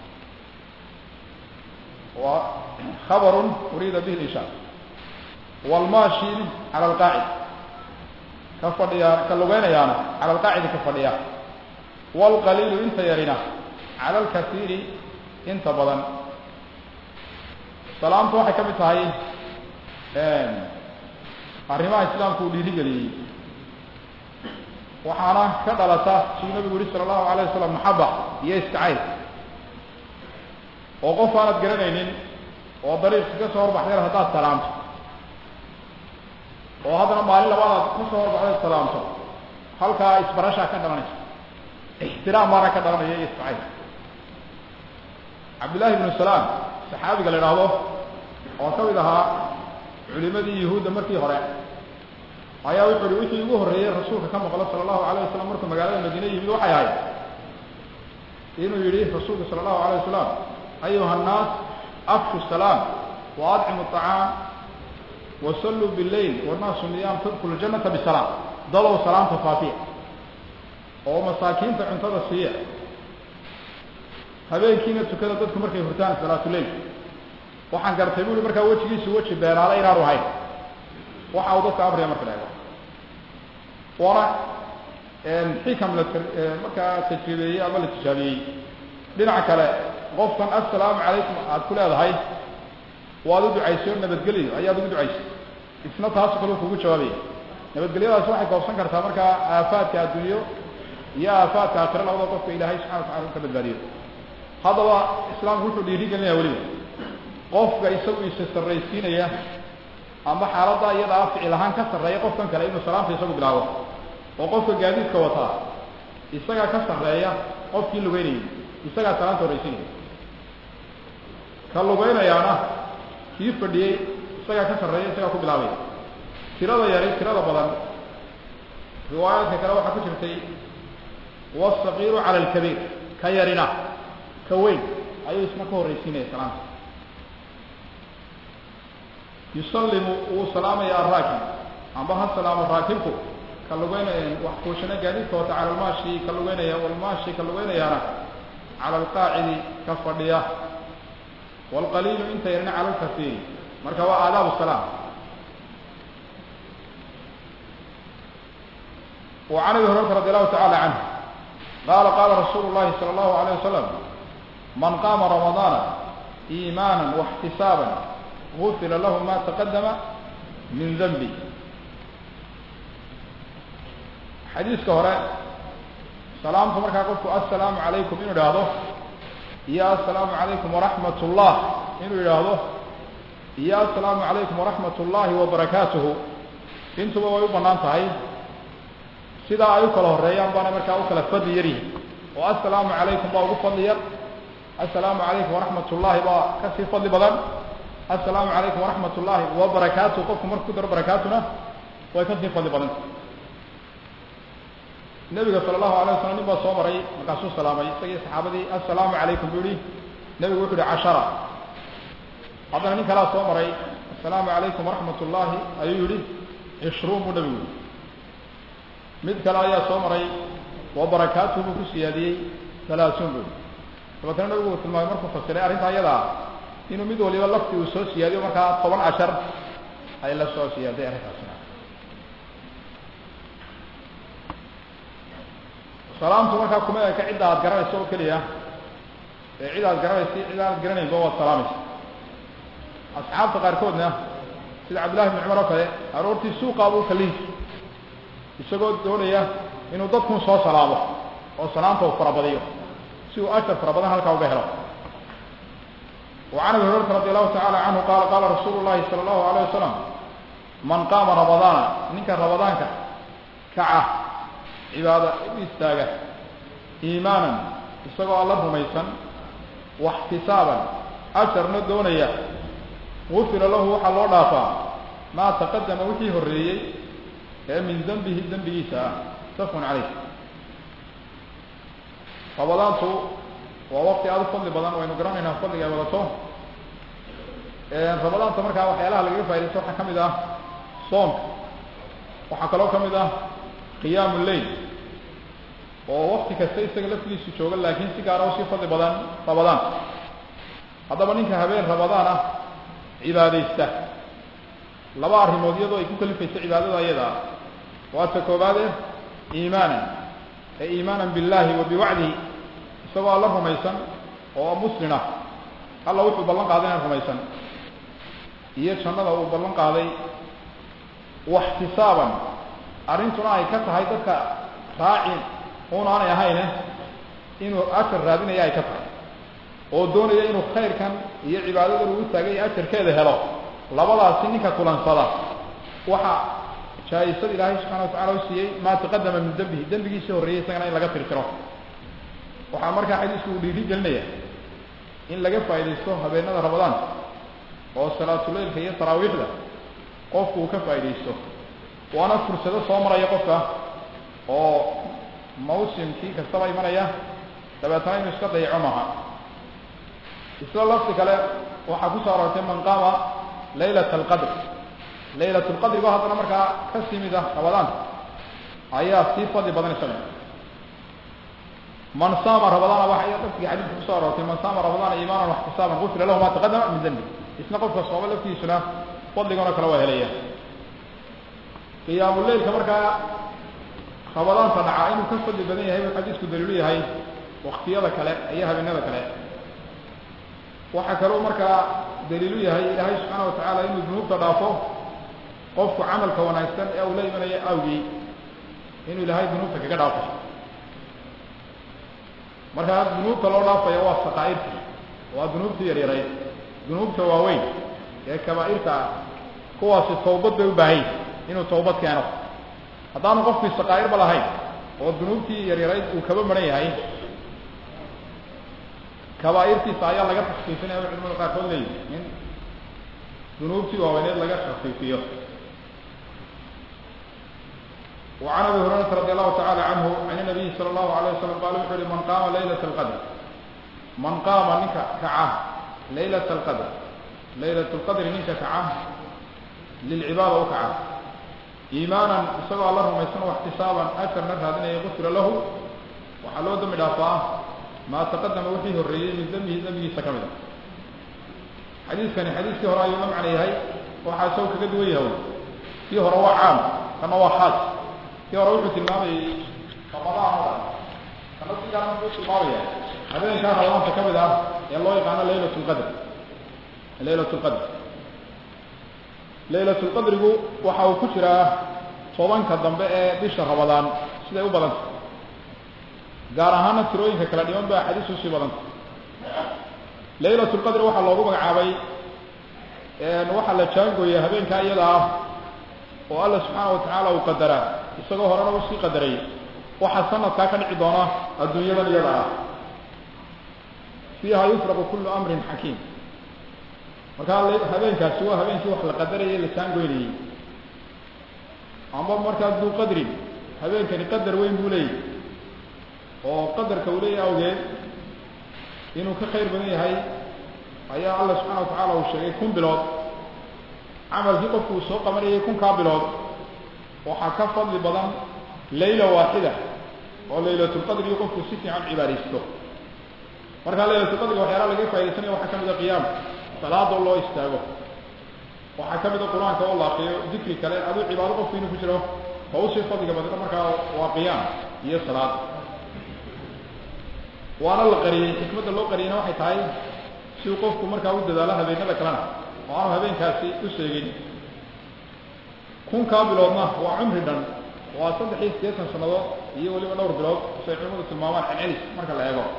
waa khabarun uriida bihi lishaar waalmaashi cala alqaacid ka fadhiya ka lugeynayaana cala alqaacidi ka fadhiya waalqaliilu inta yarina cala alkasiiri inta badan salaamtu waxay ka mid tahay arrimaha islaamku uu dhiirigeliyey waxaana ka dhalata siduu nabigu yihi sala allahu alayh wasalam maxaba iyo istacayl oo qof aanad garanaynin oo dariiqka ka soo horbaxdeen haddaad salaamto oo haddana maalin labaadaad ka soo horbaxdeed salaamto halkaa isbarashaa ka dhalanaysa ixtiraam baana ka dhalanaya iyo istacayl cabdillahi ibnu salaam saxaabiga la idhaahdo oo ka mid ahaa culimadii yuhuudda markii hore ayaa wuxu uhi wixii ugu horreeyey rasuulka ka maqlo sala allahu alayh wasalam markuu magaalada madiine yimid waxay ahayd inuu yidhi rasuulku sala allahu alayh wasalam ayuha annaas afshu salaam wa adcimu aطacaam wa salluu billayl wannaasu niyaam tadkulu ljannata bisalaam dadow salaamta faafiya oo masaakiinta cuntada siiya habeenkiina tukada dadku markay hurtaan salaatuleyl waxaan gartay bui markaa wejigiisu weji beenaada inaanu ahayn waxa uu dadka amriya marka la ego waana xikam la markaa tajribeeyey ama la tijaabiyey dhinaca kale qofkan assalaamu calaykum aad ku leedahay waad u ducaysay oo nabadgelyo ayaad ugu ducaysay isna taasu kale kugu jawaabaya nabadgelyadaasi waxay koobsan kartaa markaa aafaadka addunyo iyo aafaadka aakhira labada qofka ilaahay subxana watacala u ka badbaadiyo haddaba islaamku wuxuu dhiirigelinaya weliba qofka isagu isa sarraysiinaya ama xaaladda iyadaa ficil ahaan ka sarreeya qofkan kale inuu salaamta isagu bilaabo oo qofka gaadiidka wataa isagaa ka sarreeya qofkii lugeynayay isagaa salaamta horraysiinaya ka lugeynayaana kii fadhiyey isagaa ka sarreeya isagaa ku bilaabaya tirada yari tirada badan riwaayaadka kale waxaa ku jirtay wasaqiiru cala alkabiir ka yarina ka weyn ayuu isna ka horraysiinaya salaamta yusallimu wuu salaamaya araakib amba ha salaamo raakibku ka lugeynaya wax kuushana gaadiidka wata cala almaashi ka lugeynaya walmaashi ka lugeynayaana cala alqaacidi ka fadhiya waalqaliilu inta yarina cala alkasiiri marka waa aadaabu salaam وعن ابي هريره رضي الله تعالى عنه قال قال رسول الله صلى الله عليه وسلم من قام رمضان إيمانا واحتسابا غفر له ما تقدم من ذنبه xadiiska hore salaamta markaa qofku assalaamu calaykum inuu idhaahdo iyo assalaamu calaykum waraxmat ullah inuu yidhaahdo iyo assalaamu calaykum waraxmat ullaahi wabarakaatuhu intuba way u bannaan tahay sidaa ay u kala horeeyaan baana markaa u kala fadli yaryihin oo assalaamu calaykum baa ugu fadli yar assalaamu calaykum waraxmat ullaahi baa kasii fadli badan assalaamu calaykum waraxmat ullaahi wabarakaatuhu qofku marku ku daro barakaatuna way kasii fadli badanta nebiga sala allahu alay wasalam nin baa soo maray markaasuu salaamay isagii saxaabadii assalaamu calaykum buu yihi nebigu wuxu uhi cashara haddana nin kalaa soo maray assalaamu calaykum waraxmat ullaahi ayuu yihi cishruun buu nebigu yihi mid kale ayaa soo maray wa barakaatuhu buu ku siyaadiyey talaasuun buu yihi dabeetana nebigu uu tilmaamay markuu fasiray arrinta ayadaa inuu mid waliba lafti uu soo siyaadiyo markaa toban cashar ay la soo siyaaday arrintaasina salaamtu markaa kuma eka cidda aad garanayso oo keliya ee cid aad garanaysa cid aad garanaynba waad salaamaysa asxaabta qaarkoodna sida cabdillahi bn cumar oo kale aroortii suuqaa buu kalihi isagoo doonaya inuu dadkun soo salaamo oo salaamta uu farabadiyo si uu ashar fara badan halkaa uga helo وعن ابي هريره رضي الله تعالى عنه قال قال رسول الله صلى الله عليه وسلم من قام رمضان ninka رمضاanka kaca cibaado u istaaga iimaanan isagoo alla rumaysan waxtisaaban ajarna doonaya gufira lahu waxaa loo dhaafaa maa taqadama wixii horreeyey ee min dembihi dembigiisa ah safun calayh ramadaantu waa waqti aada u fadli badan waynu garanaynaa fadliga ay wadato ramadaanta markaa waxyaalaha lagaga faa'idaysto waxaa ka mid ah soonka waxaa kaloo ka mid ah qiyaamu lleil oo wakti kasta isaga laftigiisu jooga laakiin si gaara usii fadli badan ramadaan haddaba ninka habeen ramadaan ah cibaadaysta laba arrimood iyadoo ay ku kalifayso cibaadada ayada waa ta koobaade iimaanan ee iimaanan billahi wa biwacdihi isagoo alla rumaysan oo muslin ah alla wuxuu ballan qaaday inaan rumaysan iyo jannada uu ballan qaaday waxtisaaban arrintuna ay ka tahay dadka raaci un aanay ahayne inuu ajar raadinaya ay ka tahay oo doonaya inuu khayrkan iyo cibaadadan uu taagay ajarkeeda helo labadaasi ninka kulansada waxa jaa-isad ilaahay subxana watacala u siiyey maa taqadama min dembihi dembigiisii horreeyey isagana in laga tirtiro waxaa markaa xadiisku uu dhiiri gelinaya in laga faaidaysto habeenada ramadaan oo salaatuleilka iyo taraawiixda qofku uu ka faaidaysto waana fursado soo maraya qofka oo mawsimkii kastaba imanaya dabeetana inuu iska dayaco maaha isla lafti kale waxaa ku soo aroortay man qaama laylat alqadr laylat lqadrigo haddana markaa ka simid ah ramadaanka ayaa sii fadli badan isaga man saama ramadaana waxa laftiga xadiiska kusoo aroortay man saama ramadaana iimaanan waxtisaaban gufira lahu ma taqadama min dembi isna qofka sooma laftiisuna fadligoona kale waa helaya qiyaamuleilka markaa ramadaanta dhacaa inuu ka fadli badan yahay buu xadiisku daliilu yahay waktiyada kale iyo habeenada kale waxaa kaloo markaa daliilu yahay ilaahay subxaana watacaala inuu dunuubta dhaafo qofku camalka wanaagsan ee uu la imanayo awgii inuu ilaahay dunuubta kaga dhaafo markaa dunuubta loo dhaafaya waa saqaa'irtii waa dunuubtii yaryarayd dunuubta waaweyn ee kabaa'irta ah kuwaasi tawbad bay u baahayn inuu tawbad keeno haddaanu qofkii saqaa'irba lahayn oo dunuubtii yaryarayd uu kaba maran yahay kabaa'irtiisa ayaa laga takfiifinaya o culimada qaarkood leeyihi in dunuubtii waaweyneed laga takfiifiyo وعن أبي هريرة رضي الله تعالى عنه عن النبي صلى الله عليه وسلم قال وحر من قام ليلة القدر من قام نك كعه ليلة القدر ليلة القدر نك كعه للعبادة وكعه إيمانا سوى الله ما يسنى واحتسابا أثر نفس هذا يغفر له وحلو دم إضافة ما تقدم وحيه الرئيس من ذنبه ذنبه سكمده حديث كان حديث فيه رأي يلم عليه هاي وحاسوك قد ويه فيه روا عام كما هو خاص kii hore wuxuu tilmaamayey ramadaan oo dhan kana si gaara wuxuu tilmaamaya habeenkaa ramadaanka ka mid ah ee loo yaqaano laylat lqadr laylat lqadr laylat lqadrigu waxa uu ku jiraa tobanka dambe ee bisha ramadaan siday u badanta gaar ahaana tirooyinka kala dhiman ba axaadiis usii badanta laylat lqadri waxaa loogu magacaabay waxaa la jaangooya habeenkaa iyada ah oo alla subxaana watacaala uu qadaraa isagoo horena usii qadaray waxaa sanadkaa ka dhici doona adduunyadan iyada ah fiiha yufraqu kullu amrin xakiim markaa habeenkaasi waa habeenkii wax la qadarayay la jaangoynayey amba markaa duu qadrin habeenkani qadar weyn buu leeyahy oo qadarka uu leeyahy awgeed inuu ka khayr badan yahay ayaa alla subxaana watacaala uu sheegay kun bilood camalkii qofku uu soo qabanayay kunkaa bilood waxaa ka fadli badan layla waaxida oo laylatulqadrigi qofku si fiican cibaadaysto markaa laylatulqadriga waxyaalaha laga faa'idaysanaya waxaa ka mid a qiyaam salaadoo loo istaago waxaa ka mid a qur-aanka oo la akriyo dikri kale aduu cibaado qofku inuu ku jiro oo usii fadliga badna markaa waa qiyaam iyo salaad waana la qariyey xikmadda loo qariyeyna waxay tahay si uu qofku markaa u dadaalo habeenada kalena oo aanu habeenkaasi u sheegin kunkaa biloodna waa cumri dhan waa saddex iyo siddeetan sannadood iyo weliba dhowr bilood say culimadu tilmaamaan celcelis marka la eego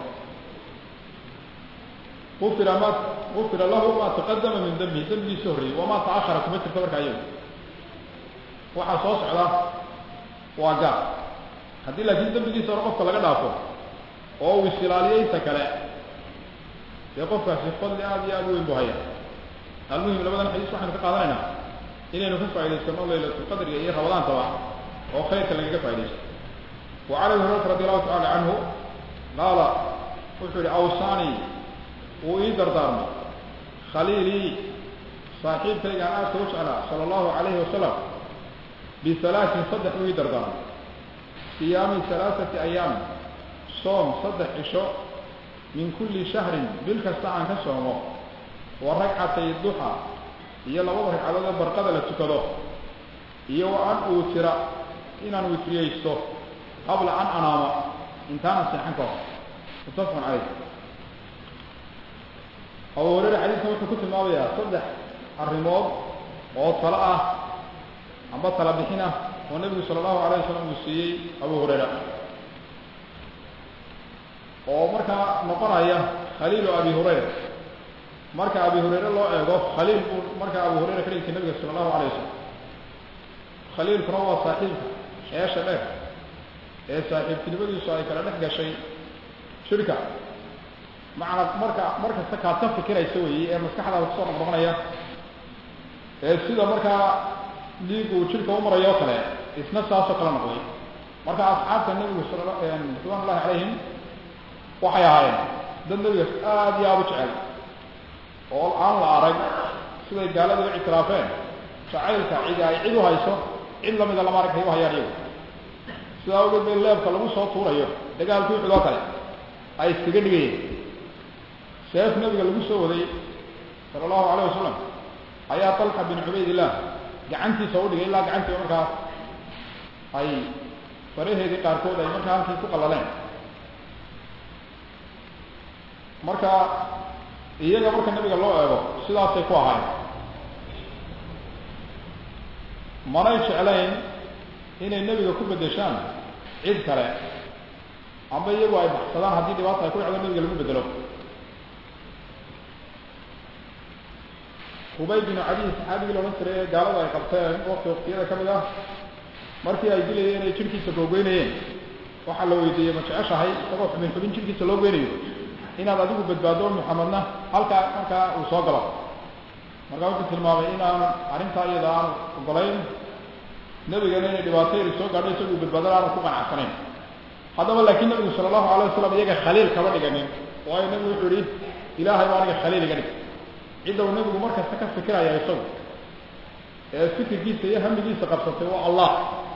ufira ma ufira lahu ma taqadama min dambihi dembigiisa horreeyey wamaa ta'ahara kuma jirto markaa iyagu waxaa soo socda waa gaar haddii laakiin dembigiisa hore qofka laga dhaafo oo uu isilaaliyo inta kale dee qofkaasi fadli aada iyo aada u weyn bu haya almuhim labadan xadiis waxaynu ka qaadanaynaa inaynu ka faa'idaysano laylatulqadriga iyo ramadaantaba oo khayrka lagaga faaidaysto wa can abi hurayrata radi allahu tacala canhu qaala wuxuu yihi awsani wuu ii dardaarmay khaliilii saaxiibkaygaan aadka u jeclaa sala allahu calayhi wasalam bihalaatin saddex uu ii dardaarmay siyaami halaaثati ayaam soom saddex cisho min kulli shahrin bil kasta aan ka soomo wa ragcatay duxa iyo labada ragcadood ee barqada la tukado iyo wa an uutira inaan witriyeysto qabla an anaama intaanan seexan ka hor muttafaqun caleyh abu hureyre xadiiskan wuxuu ku tilmaamayaa saddex arrimood oo talo ah amba tala bixin ah oo nebigu sala allahu alayh wasalam uu siiyey abu hureyra oo markaa noqonaya khaliilu abi hurayra marka abi hurayre loo eego khaliil buu markaa abu hurayra ka dhigtay nabiga sala allahu alayh wasalam khaliilkuna waa saaxiibka eesha dheer ee saaxiibtinimadiisu ay kala dhex gashay shirka macna marka markasta kaad ka fikiraysa weeye ee maskaxdaada kusoo noqnoqonaya ee sida markaa dhiigu uu jidhka u marayo o kale isna saasoo kala noqday marka asxaabta nebigu sal ridwan ullahi calayhim waxay ahaayeen dad nebiga aada iyo aada u jecel oo aan la arag siday gaalada u ictiraafeen jacaylka cidi ay cid u hayso cid lamida lama arag hay u hayaan iyagu sidaa awgeed bay leebka lagu soo tuurayo dagaalkii uxud oo kale ay iskaga dhigayeen seef nebiga lagu soo waday sala allahu alayh wasalam ayaa talxa bin cubaydillah gacantiisa u dhigay ilaa gacantii markaa ay faraheedii qaarkood ay markaa halkii ku qallaleen marka iyaga marka nebiga loo eego sidaasay ku ahayn manay jeclayn inay nebiga ku beddeshaan cid kale amba iyagu ay baxsadaan haddii dhibaata ay ku dhacdo nebiga lagu bedelo hubay binu cadiy saxaabigii laodhan jiray ee gaalada ay qabteen wakti waktiyada ka mid ah markii ay dilayeen ay jidhkiisa googoynayeen waxaa la weydiiyey ma jeceshahay isagoo xubin xubin jidhkiisa loo geynayo inaad adigu badbaado muxamedna halkaa markaa uu soo galo markaa wuxuu tilmaamay inaan arrintaa iyada aan ogolayn nebigana inay dhibaato yari soo gaadho isagu badbaadana aanu ku qanacsanayn haddaba laakiin nebigu sala allahu alay wasalam iyaga khaliil kama dhiganin waayo nebigu wuxuu yihi ilaahay baa aniga khaliil iga dhig cidda uu nebigu markasta ka fikiraya isagu ee fikirkiisa iyo hamigiisa qabsatay waa allah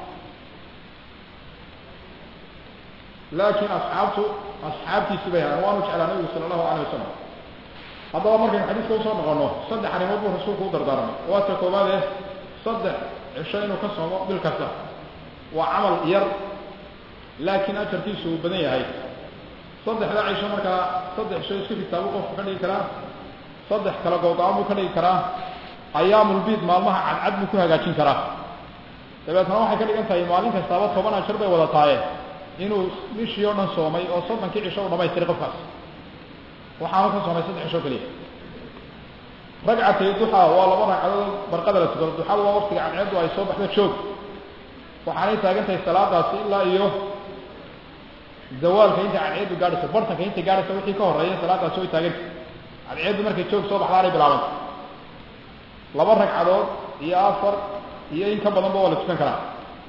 laakiin asxaabtu asxaabtiisi bay hayan waanu jeclaa nebigu sala allahu alayh wasalam haddaba markaynu xadiiska usoo noqono saddex arrimood buu rasuulku u dardaarmay waa ta koowaad ee saddex cisho inuu ka soomo bil kasta waa camal yar laakiin ajarkiisu uu badan yahay saddexda cisho markaa saddex cisho isku fitaabuu qofku ka dhigi karaa saddex kala googo-aan buu ka dhigi karaa ayaamulbiid maalmaha cadcad buu ku hagaajin karaa dabeetna waxay ka dhigan tahay maalin kastaaba toban ajar bay wada tahaye inuu bishii oo dhan soomay oo soddonkii cisho u dhamaystiray qofkaas waxaanu ka soomay saddex cisho keliya ragcatay duxa waa laba ragcadood barqada la tukado duxada waa waktiga cadceeddu ay soo baxdo joog waxaanay taagan tahay salaadaasi ilaa iyo zawaalka inta cadceeddu gaadhayso bartanka intay gaadhayso wixii ka horreeya salaadaasi way taagantay cadceeddu markay joog soo baxdaanay bilaabanta laba ragcadood iyo afar iyo in ka badanba waa la tukan karaa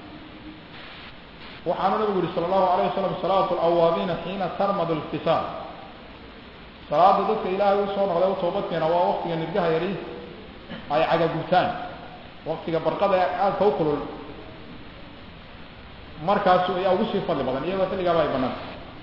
waxaanu nabigu yihi sala allahu alayh wasalam salaatu alawaabiina xiina tarmadu lfisaal salaada dadka ilaahay usoo noqday u toobadkeena waa waktiga nirgaha yari ay cagagubtaan waktiga barqada ee aadka u kulul markaasu ayaa ugu sii fadli badan iyadoo xilligaaba ay banaan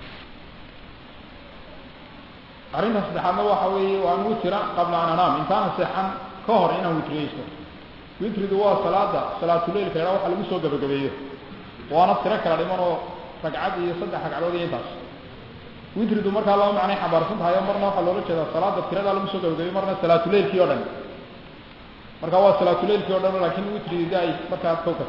arrinta saddexaadna waxa weeye waan witira qabla an anaam intaana seexan ka hor inaan witriyeysto witridu waa salaada salaatuleilka yadhaa waxa lagu soo gabagabeeyo waana tiro kala dhiman oo ragcad iyo saddex ragcadood iyo intaas witridu markaa laba macnay xambaarsan tahay marna waxaa loola jeedaa salaada tiradaa lagu soo gabagabeyo marna salaatuleilkii o dhan marka waa salaatuleilkii o dhan lakin witrigida ay markaa kawkata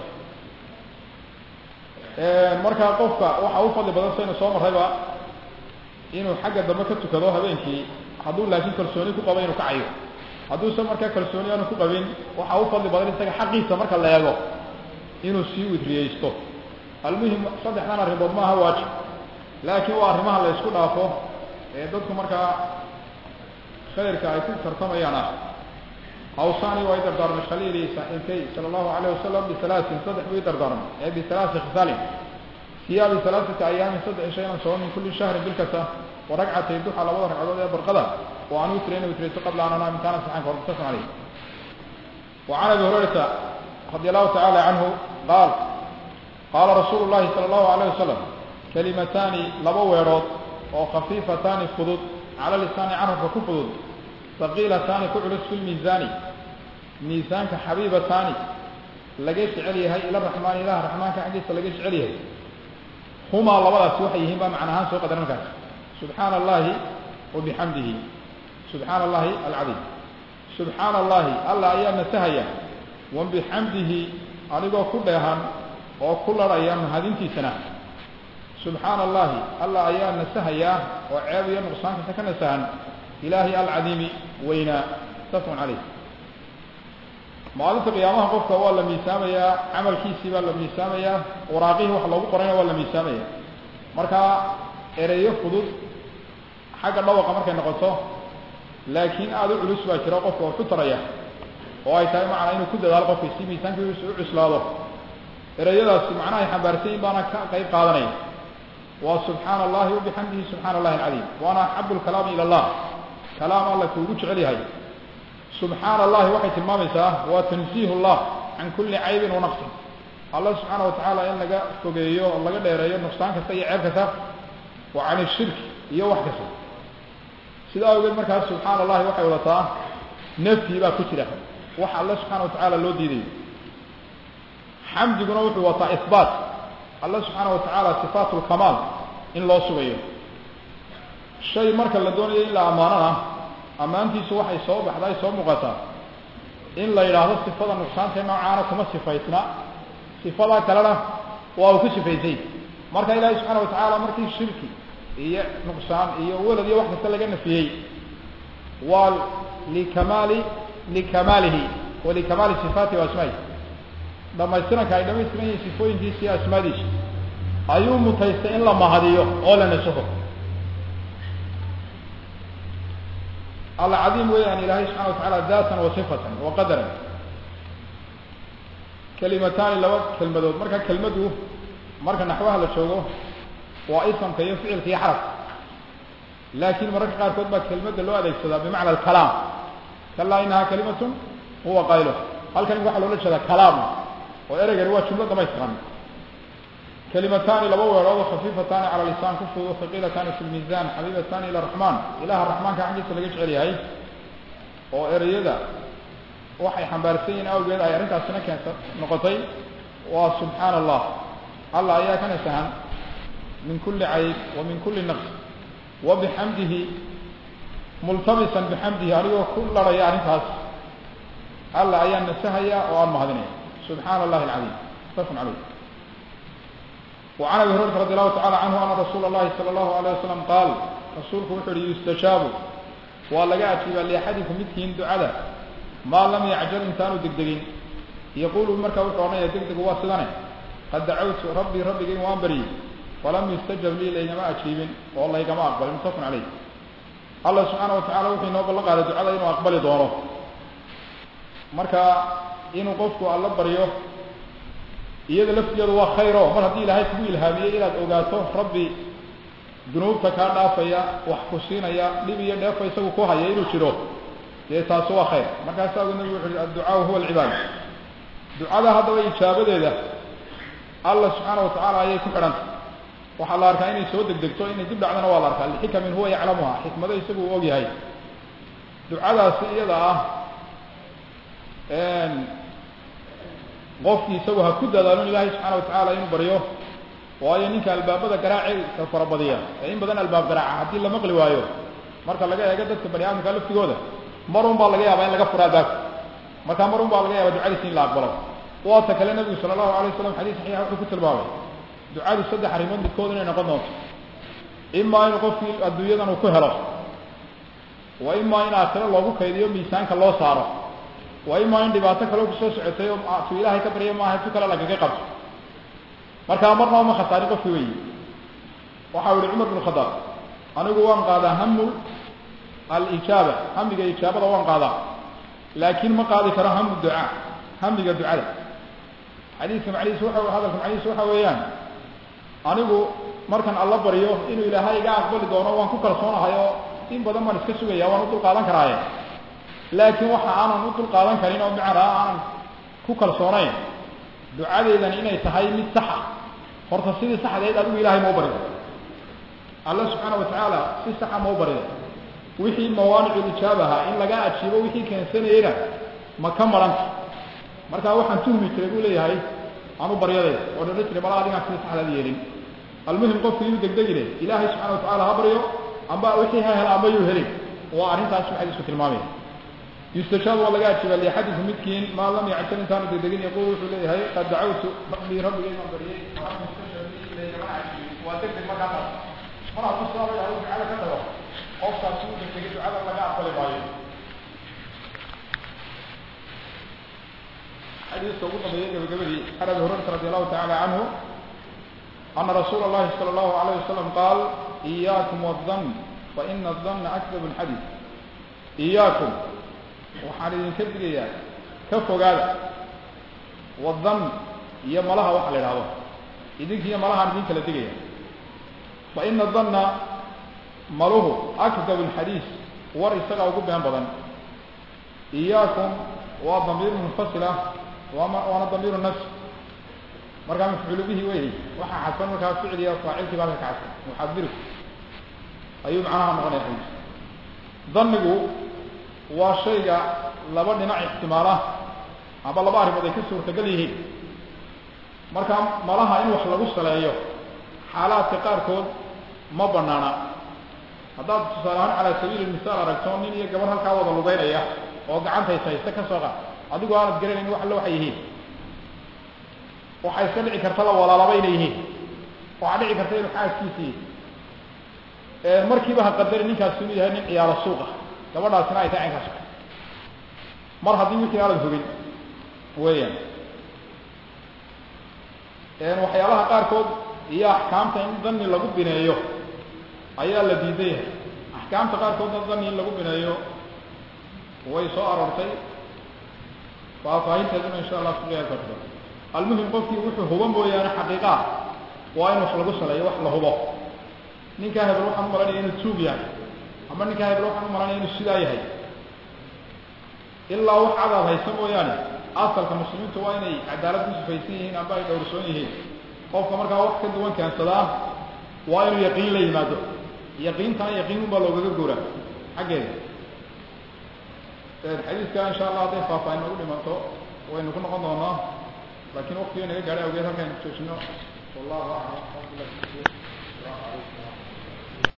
markaa qofka waxa u fadli badan saynu soo marrayba inuu xagga dambe ka tukado habeenkii hadduu laakiin kalsooni ku qabo inuu kacayo hadduusan markaa kalsooni aanu ku qabin waxa u fadli badan isaga xaqiisa marka la eego inuu sii witriyeysto almuhim saddexdan arrimood maaha waajib laakiin waa arrimaha la isku dhaafo ee dadku markaa khayrka ay ku tartamayaan ah hawsani waa i dardaarmay khaliili saaxiibkay sala allahu alayh wasalam bisalaasin saddex buu i dardaarmay ee bisalaasi khisaalin siyaa bisalaasati ayaamin saddex isha inaan soo min kulli shahrin bil kasta wa ragcatay duxa labada ragcadood ee barqada oo aan witrayna witraysto qabla an anaa intaana saxan kahor mutasan caleyh wa can abi hurayrata radi allahu tacala canhu qaal qaala rasuulu llahi sala allahu alayh wasalam kalimataani laba weedhood oo khafiifataani fudud cala lisaani carabka ku fudud haqiilataani ku culus fi lmiisaani miisaanka xabiibataani laga jecel yahay ila raxmaani ilaha raxmaanka xaggiisa laga jecel yahay humaa labadaasi waxay yihiin baa macna ahaan soo qadar markaas subxaana allahi wa bixamdihi subxaana allahi alcadiim subxaana allahi alla ayaa nasahaya wa bixamdihi anigoo ku dheehan oo ku larhaya mahadintiisana subxaana allahi alla ayaa nasahayaa oo ceeb iyo nuqsaankasta ka nasahan ilaahay alcadiimi weynaa mutafaqun caleyh maalinta qiyaamaha qofka waa la miisaamayaa camalkiisii baa la miisaamayaa waraaqihii wax loogu qorayna waa la miisaamaya marka ereyo fudud xagga dhawaqa markay noqoto laakiin aada u culus baa jira qofka oo ku taraya oo ay tahay macnaa inuu ku dadaalo qofka si miisaankiisu u cuslaado ereyadaasi macnaha ay xambaarsan yihin baana ka qayb qaadanaya waa subxaana allahi wabixamdihi subxana allahi alcadiim waana axabu lkalaami ila allah kalaam alla kuugu jecel yahay subxaana allahi waxay tilmaamaysaa waa tansiih llah can kulli caybin wa naqsin alla subxaana watacaala in laga fogeeyo oo laga dheereeyo nuqsaan kasta iyo ceeb kasta wa can ishirki iyo wax kasta sida awgeed markaas subxaana allahi waxay wadataa nafyi baa ku jira wax alle subxaana watacaala loo diidayo xamdiguna wuxuu wataa ihbaat alle subxaana watacaala sifaat lkamaal in loo sugayo shay marka la doonayo in la ammaanona ammaantiisu waxay soo baxday soo muuqataa in la yidhaahdo sifada nuqsaanta noocaana kuma sifaysna sifada kalena waa uu ku sifaysay marka ilaahay subxaana watacaala markii shirki iyo nuqsaan iyo welad iyo wax kasta laga nafiyey waa likamaali likamaalihi wa likamaali sifaatihi wa asmaa'ihi dhamaystiranka ay dhamaystiran yihiin sifooyinkiisa iyo asmaadiisa ayuu mutaystay in la mahadiyo oo la nasaho alla cadiim weeyaan ilaahay subxana watacaala daatan wa sifatan wa qadaran kelimataani laba kelmadood marka kelmadu marka naxwaha la joogo waa isamka iyo ficilka iyo xarafka laakiin mararka qaarkood baa kelmadda loo adeegsadaa bimacna alkalaam kalaa inahaa kalimatun huwa qaylo halkan waxaa loola jeedaa kalaam oo ereygani waa jumlo dhamaystiran kelimataani laba weerood oo khafiifataani cala lisaan ku fudud haqiilataani fi lmiisaan xabiibataani ila raxmaan ilaha raxmaanka xaggiisa laga jecel yahay oo ereyada waxay xambaarsan yihiin awgeed ay arrintaasina keenta noqotay waa subxaana allah allah ayaa ka nasahan min kuli cayb wa min kuli naqs wa bixamdihi multamisan bixamdihi anigoo ku larhaya arrintaas allah ayaa nasahaya oo aan mahadinaya subxaana allahi alcadiim mutafaqun caleyh وعن ابي هريره رضي الله تعالى عنه ان رسول الله صلى الله عليه وسلم قال rasuulku wuxuu uhi yustajaabu waa laga ajiibaa liaxadikum midkiin ducada maa lam yacjal intaanu degdegin yaquulu markaa wuxuu odhanaya degdegu waa sidane qad dacawtu rabbii rabbigay waan baryey falam yustajab lii laygama ajiibin oo laygama aqbalin mutafaqun caleyh allah subxaana watacala wuxuu inoo ballan qaaday ducada inuu aqbali doono marka inuu qofku alla baryo iyada laftigeedu waa khayro mar haddii ilaahay kugu ilhaamiyey inaad ogaato rabbi dunuubta kaa dhaafaya wax ku siinaya dhib iyo dheefa isagu ku haya inuu jiro dee taasi waa khayr markaasa agu nabigu wuxu uhi adducaau huwa alcibaada ducada haddaba ijaabadeeda allah subxaana watacaala ayay ku xidhanta waxaa la arkaa inay soo degdegto inay dib dhacdana waa la arkaa lixikamin huwa yaclamuha xikmado isagu uu og yahay ducadaasi iyada ah qofkii isagu ha ku dadaalo in ilaahay subxaana watacaala inuu baryo waayo ninka albaabada garaaceedka farabadiya ee in badan albaab garaaca haddii la maqli waayo marka laga eego dadka bani aadamka laftigooda marun baa laga yaabaa in laga fura albaabka markaa marun baa laga yaaba ducadiisi in la aqbalo waata kale nabigu sala allahu alay waslam xadiis saxiixa wuxuu ku tilmaamay ducadu saddex arrimood midkood inay noqon doonto imaa inuu qofkii adduunyadan uu ku helo wa imaa in aakhiro loogu kaydiyo miisaanka loo saaro wa imaa in dhibaato kaleo kusoo socotay oo tu ilaahay ka barya maaha tu kale lagaga qabto markaa marna uma khasaarin qofki weyi waxa u yihi cumar bn khadaab anigu waan qaadaa hamu alijaaba hamiga ijaabada waan qaadaa laakiin ma qaadi karo hamu ducaa hamiga ducada xadiiska macnihiis waxa hadalka macnihiis waxa weeyaan anigu markan alla baryo inuu ilaahay iga aqbali doono waan ku kalsoonahay oo in badan baan iska sugaya waan u dul qaadan karaaye laakiin waxa aanan u dul qaadan karin oo macnaa aanan ku kalsoonayn ducadeydani inay tahay mid saxa horta sidii saxdeed adigu ilahay mau barida alla subxaana watacaala si saxa mau barida wixii mawaanicu ijaabaha in laga ajiibo wixii keensanayena ma ka maranta markaa waxaan tuhmi jiray buu leeyahay anu baryadayda oo dhala jiray mala adigaan sida saxdaad yeelin almuhim qofku inuu degdegine ilaahay subxana watacala ha baryo amba wixii ha hela amba yuu helin waa arrintaas waxay isku tilmaamaya yustajaabu waa laga ajiiba liaxadikum midkiin maa lam yacjal intaanu degdegin yaquul wuxuu leeyahay qad dacawtu rabbii rabbigay maan baryay waa degdeg markaa taas mar hadduu sidaa ilahay ducada ka tago qofkaasi uu degdegay ducada laga aqbali maayo xadiiska ugu dambeeyey gabagabadii can abi hurayrata radi allahu tacala canhu ana rasuula اllahi salى اllahu alayh wasalam qaal iyaakum wالdan faina الdana akdab اlxadiid iyaakum waxaan idinka digayaa ka fogaada wadan iyo malaha waxa la idhahdo idinka iyo malahaan idin kala digaya faina danna maluhu akdab اlxadiis war isagaa ugu been badan iyaakum waa damiir munfasila waama waana damiiru nafs markaa mafcuulu bihi wey waxaa xadsan markaa ficliya faacilkii baa ka kacsan muxadiru ayuu macnaha noqonaya xadiis danigu waa shayga laba dhinac ixtimaala amba laba arrimood ay ka suurtagal yihiin markaa malaha in wax lagu saleeyo xaalaadka qaarkood ma banaana haddaad tusaale ahaan calaa sabiili misaal aragto nin iyo gabar halkaa wada lugeynaya oo gacantays haysta ka soo qaad adigu aanad garanayn wax alle waxay yihiin waxay iska dhici kartaba walaalaba inay yihiin waxaa dhici karta inuu xaaskiisii markiiba ha qadari ninkaasi inuu yahay nin ciyaaro suuq ah gabadhaasina ay tahay caynkaas mar haddii wixii aanad hogin weeyaan waxyaalaha qaarkood iyo axkaamta in dani lagu bineeyo ayaa la diidan yahay axkaamta qaarkoodna dani in lagu bineeyo way soo aroortay faahfaahinteeduna insha allah kuqiyaa karto almuhim qofkii wuxuu hubo mooyaane xaqiiqaa waa in wax lagu saleeyo wax la hubo ninkaa hebel waxaan u malanaya inuu tuug yahay ama ninkaa hebel waxaan u malanaya inuu sidaa yahay ilaa wax cadaad haysa mooyaane asalka muslimiintu waa inay cadaalad ku sifaysan yihiin amba ay dhowrsoon yihiin qofka markaa wax ka duwan keensadaa waa inuu yaqiin la yimaado yaqiintana yaqiinun baa loogaga guuraa xaggeeda xadiiska insha allah hadday faahfaahin nagu dhimanto waynu ku noqon doonaa laakiin waktiga naga gaadhay awgeed halkaan joojino wallahu aclam